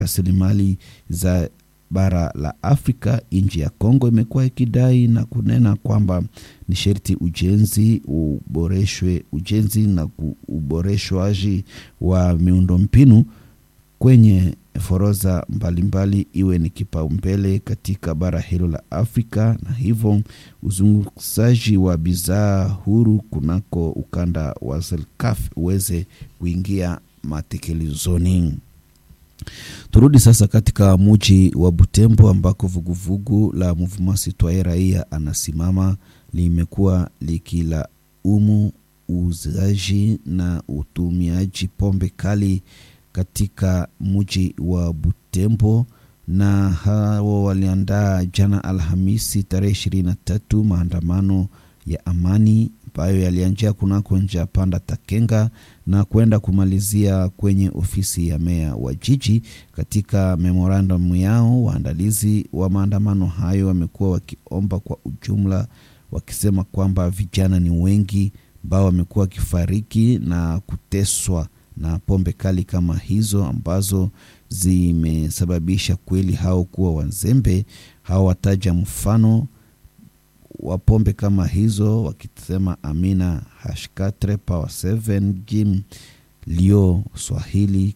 rasilimali za bara la Afrika. Nchi ya Kongo imekuwa ikidai na kunena kwamba ni sherti ujenzi uboreshwe, ujenzi na uboreshwaji wa miundombinu kwenye forodha mbalimbali iwe ni kipaumbele katika bara hilo la Afrika, na hivyo uzungushaji wa bidhaa huru kunako ukanda wa ZLECAf uweze kuingia matekelezoni. Turudi sasa katika muji wa Butembo ambako vuguvugu la Mouvement Citoyen Raia anasimama limekuwa likilaumu uuzaji na utumiaji pombe kali katika muji wa Butembo, na hao waliandaa jana Alhamisi tarehe ishirini na tatu maandamano ya amani ambayo yalianjia kunako njia panda Takenga na kwenda kumalizia kwenye ofisi ya meya wa jiji. Katika memorandum yao, waandalizi wa maandamano hayo wamekuwa wakiomba kwa ujumla, wakisema kwamba vijana ni wengi ambao wamekuwa wakifariki na kuteswa na pombe kali kama hizo ambazo zimesababisha kweli hao kuwa wazembe. Hao wataja mfano wa pombe kama hizo wakisema Amina Hashkatre, Power 7, Jim Lio, Swahili,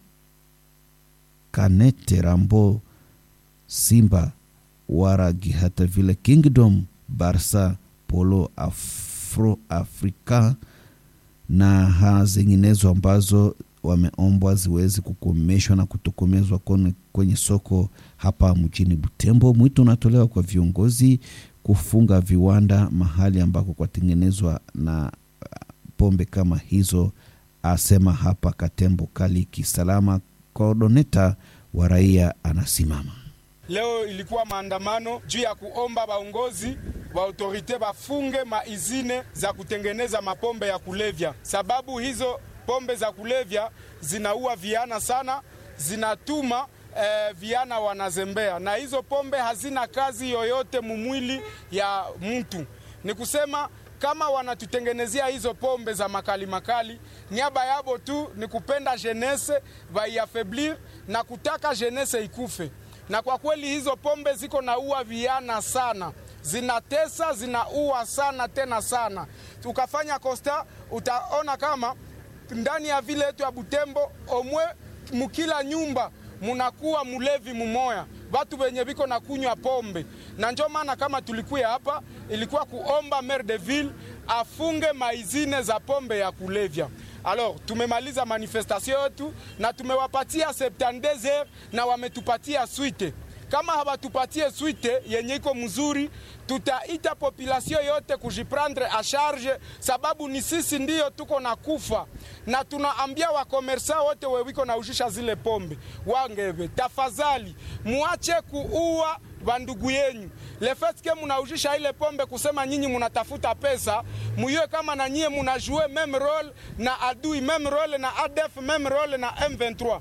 Kanete, Rambo, Simba, Waragi, hata vile Kingdom, Barsa, Polo, Afro Africa na ha zinginezo ambazo wameombwa ziwezi kukomeshwa na kutokomezwa kwenye soko hapa mjini Butembo. Mwito unatolewa kwa viongozi kufunga viwanda mahali ambako kwatengenezwa na pombe kama hizo, asema hapa Katembo Kali Kisalama, koordoneta wa raia anasimama. Leo ilikuwa maandamano juu ya kuomba baongozi wa autorite bafunge maizine za kutengeneza mapombe ya kulevya, sababu hizo pombe za kulevya zinaua viana sana, zinatuma eh, viana wanazembea, na hizo pombe hazina kazi yoyote mumwili ya mtu. Ni kusema kama wanatutengenezea hizo pombe za makali makali, niaba yabo tu ni kupenda jenese vaiafeblir na kutaka jenese ikufe na kwa kweli hizo pombe ziko naua viana sana, zinatesa zinaua sana tena sana. Ukafanya kosta, utaona kama ndani ya vile yetu ya Butembo omwe mukila nyumba munakuwa mulevi mumoya, watu wenye viko na kunywa pombe. Na njo maana kama tulikuya hapa, ilikuwa kuomba maire de ville afunge maizine za pombe ya kulevya. Alors tumemaliza manifestation yetu na tumewapatia 72 heures na wametupatia swite. Kama hawatupatie swite yenye iko mzuri, tutaita population yote kujiprendre a charge, sababu ni sisi ndiyo tuko na kufa, na tunaambia wakomersa wote wewiko na ushisha zile pombe wangeve, tafadhali muache kuua bandugu yenyu lefeske munaujisha ile pombe kusema nyinyi munatafuta pesa, muyue kama na nyie munajue meme role na adui meme role na ADF meme role na M23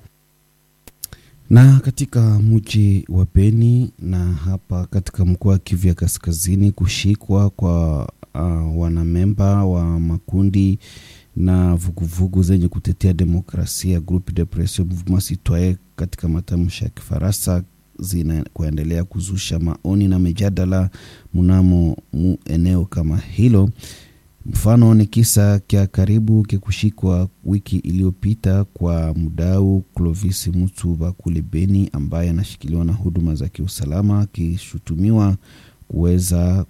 na katika mji wa Beni na hapa katika mkoa wa Kivu ya Kaskazini, kushikwa kwa uh, wanamemba wa makundi na vuguvugu zenye kutetea demokrasia Groupe de Pression Mouvement Citoyen katika matamshi ya Kifaransa zinakuendelea kuzusha maoni na mijadala mnamo mu eneo kama hilo. Mfano ni kisa kya karibu kikushikwa wiki iliyopita kwa mdau Clovis Mutuba kule Beni, ambaye anashikiliwa na huduma za kiusalama akishutumiwa kuweza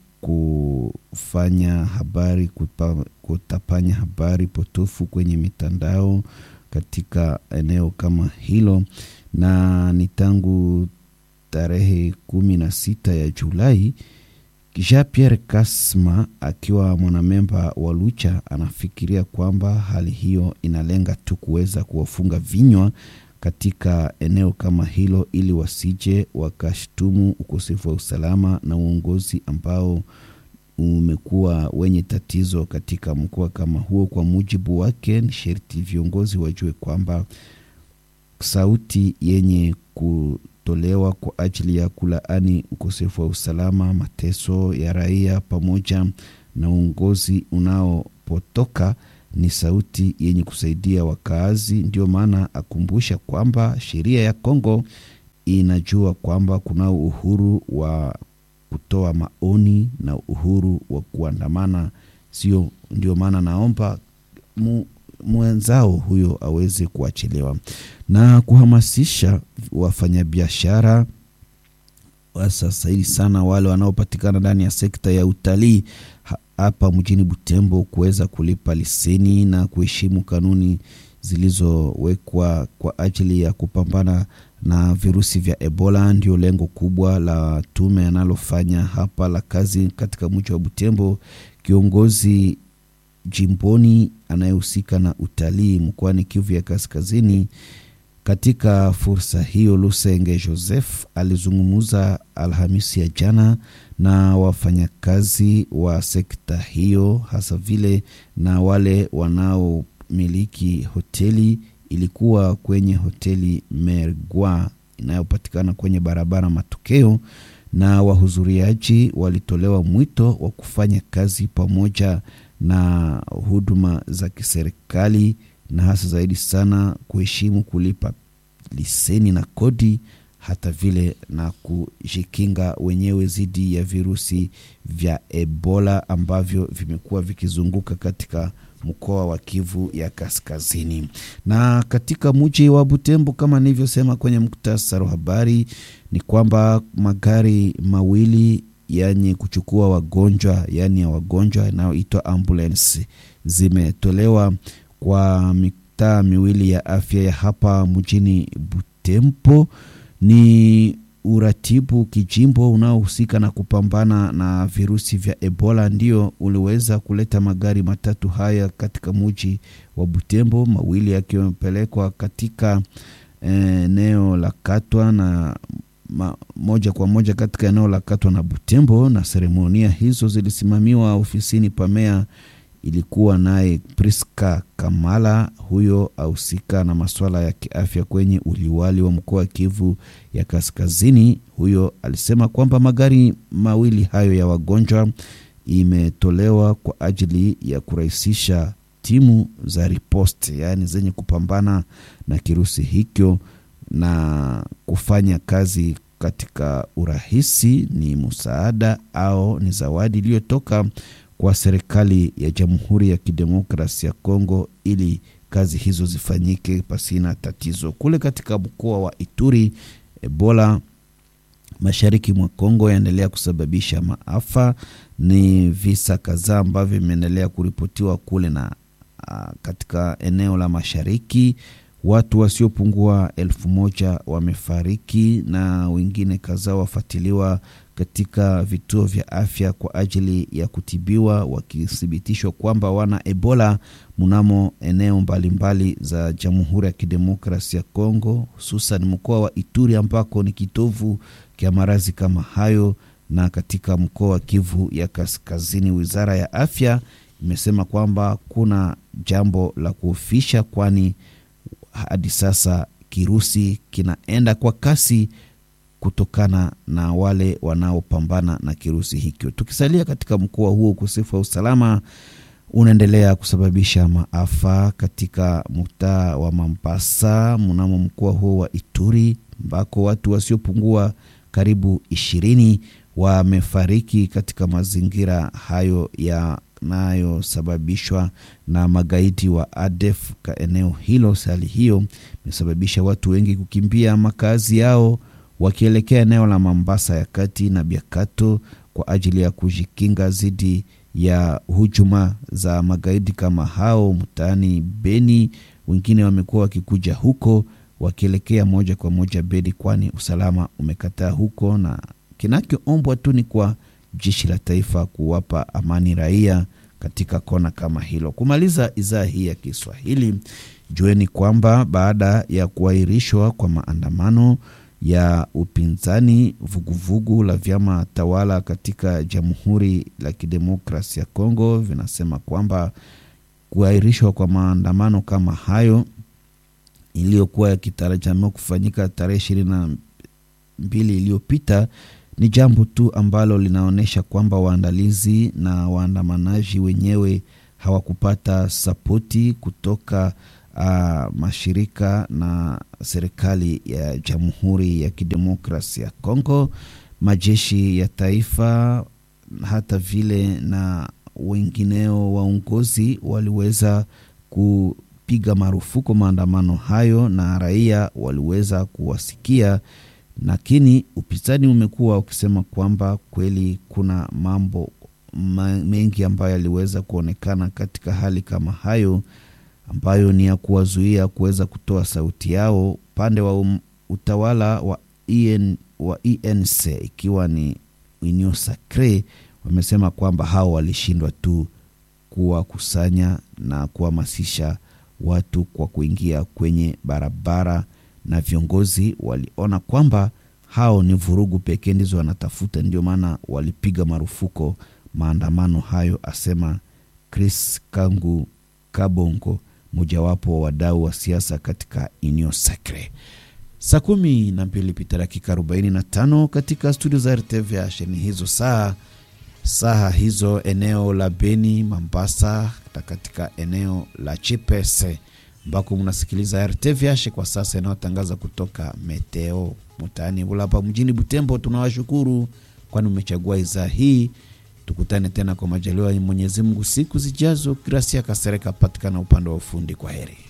kufanya habari kupa, kutapanya habari potofu kwenye mitandao katika eneo kama hilo, na ni tangu tarehe kumi na sita ya Julai Jean Pierre Kasma akiwa mwanamemba wa Lucha anafikiria kwamba hali hiyo inalenga tu kuweza kuwafunga vinywa katika eneo kama hilo, ili wasije wakashtumu ukosefu wa usalama na uongozi ambao umekuwa wenye tatizo katika mkoa kama huo. Kwa mujibu wake, ni sherti viongozi wajue kwamba sauti yenye ku tolewa kwa ajili ya kulaani ukosefu wa usalama, mateso ya raia pamoja na uongozi unaopotoka ni sauti yenye kusaidia wakaazi. Ndio maana akumbusha kwamba sheria ya Kongo inajua kwamba kuna uhuru wa kutoa maoni na uhuru wa kuandamana, sio ndio maana naomba mu, mwenzao huyo aweze kuachiliwa na kuhamasisha wafanyabiashara sasa hivi sana wale wanaopatikana ndani ya sekta ya utalii hapa mjini Butembo kuweza kulipa leseni na kuheshimu kanuni zilizowekwa kwa ajili ya kupambana na virusi vya Ebola. Ndio lengo kubwa la tume analofanya hapa la kazi katika mji wa Butembo. Kiongozi jimboni anayehusika na utalii mkoani Kivu ya Kaskazini katika fursa hiyo, Lusenge Joseph alizungumza Alhamisi ya jana na wafanyakazi wa sekta hiyo, hasa vile na wale wanaomiliki hoteli. Ilikuwa kwenye hoteli Mergwa inayopatikana kwenye barabara Matokeo, na wahudhuriaji walitolewa mwito wa kufanya kazi pamoja na huduma za kiserikali na hasa zaidi sana kuheshimu kulipa leseni na kodi, hata vile na kujikinga wenyewe dhidi ya virusi vya Ebola ambavyo vimekuwa vikizunguka katika mkoa wa Kivu ya Kaskazini. Na katika mji wa Butembo, kama nilivyosema kwenye muktasari wa habari, ni kwamba magari mawili yenye kuchukua wagonjwa, yaani ya wagonjwa inayoitwa ambulance zimetolewa kwa mitaa miwili ya afya ya hapa mjini Butembo. Ni uratibu kijimbo unaohusika na kupambana na virusi vya Ebola ndio uliweza kuleta magari matatu haya katika mji wa Butembo, mawili yakiwa yamepelekwa katika eneo la Katwa na ma, moja kwa moja katika eneo la Katwa na Butembo, na seremonia hizo zilisimamiwa ofisini pamea ilikuwa naye Priska Kamala, huyo ahusika na masuala ya kiafya kwenye uliwali wa mkoa wa Kivu ya Kaskazini. Huyo alisema kwamba magari mawili hayo ya wagonjwa imetolewa kwa ajili ya kurahisisha timu za riposte, yaani zenye kupambana na kirusi hicho na kufanya kazi katika urahisi. Ni msaada au ni zawadi iliyotoka kwa serikali ya Jamhuri ya Kidemokrasia ya Kongo ili kazi hizo zifanyike pasina tatizo. Kule katika mkoa wa Ituri, Ebola mashariki mwa Kongo yaendelea kusababisha maafa. Ni visa kadhaa ambavyo vimeendelea kuripotiwa kule na a, katika eneo la mashariki watu wasiopungua elfu moja wamefariki na wengine kadhaa wafuatiliwa katika vituo vya afya kwa ajili ya kutibiwa wakithibitishwa kwamba wana Ebola mnamo eneo mbalimbali mbali za Jamhuri ya Kidemokrasia ya Kongo, hususan mkoa wa Ituri ambako ni kitovu kya maradhi kama hayo, na katika mkoa wa Kivu ya Kaskazini, wizara ya afya imesema kwamba kuna jambo la kuofisha, kwani hadi sasa kirusi kinaenda kwa kasi kutokana na wale wanaopambana na kirusi hicho. Tukisalia katika mkoa huo, ukosefu wa usalama unaendelea kusababisha maafa katika mtaa wa Mambasa mnamo mkoa huo wa Ituri, ambako watu wasiopungua karibu ishirini wamefariki katika mazingira hayo yanayosababishwa na magaidi wa ADF ka eneo hilo. Hali hiyo imesababisha watu wengi kukimbia makazi yao wakielekea eneo la Mambasa ya kati na Biakato kwa ajili ya kujikinga dhidi ya hujuma za magaidi kama hao mtaani Beni. Wengine wamekuwa wakikuja huko wakielekea moja kwa moja Beni, kwani usalama umekataa huko, na kinachoombwa tu ni kwa jeshi la taifa kuwapa amani raia katika kona kama hilo. Kumaliza idhaa hii ya Kiswahili, jueni kwamba baada ya kuahirishwa kwa maandamano ya upinzani vuguvugu la vyama tawala katika Jamhuri la Kidemokrasia ya Kongo vinasema kwamba kuahirishwa kwa maandamano kama hayo iliyokuwa yakitarajiwa kufanyika tarehe ishirini na mbili iliyopita ni jambo tu ambalo linaonyesha kwamba waandalizi na waandamanaji wenyewe hawakupata sapoti kutoka uh, mashirika na serikali ya Jamhuri ya Kidemokrasia ya Kongo, majeshi ya taifa, hata vile na wengineo waongozi waliweza kupiga marufuku maandamano hayo na raia waliweza kuwasikia, lakini upinzani umekuwa ukisema kwamba kweli kuna mambo mengi ambayo yaliweza kuonekana katika hali kama hayo ambayo ni ya kuwazuia kuweza kutoa sauti yao upande wa um, utawala wa, EN, wa ENC ikiwa ni Union Sacre wamesema kwamba hao walishindwa tu kuwakusanya na kuhamasisha watu kwa kuingia kwenye barabara, na viongozi waliona kwamba hao ni vurugu pekee ndizo wanatafuta, ndio maana walipiga marufuko maandamano hayo, asema Chris Kangu Kabongo, mojawapo wa wadau wa siasa katika Union Sacre. Saa kumi na mbili pita dakika arobaini na tano katika studio za RTVH. Ni hizo saa saha hizo eneo la Beni, Mambasa na katika eneo la Chipese ambako mnasikiliza RTVH kwa sasa inayotangaza kutoka Meteo mtaani Bulapa mjini Butembo. Tunawashukuru kwani umechagua idhaa hii. Tukutane tena kwa majaliwa ya Mwenyezi Mungu siku zijazo. Gracia Kasereka patikana upande wa ufundi. Kwa heri.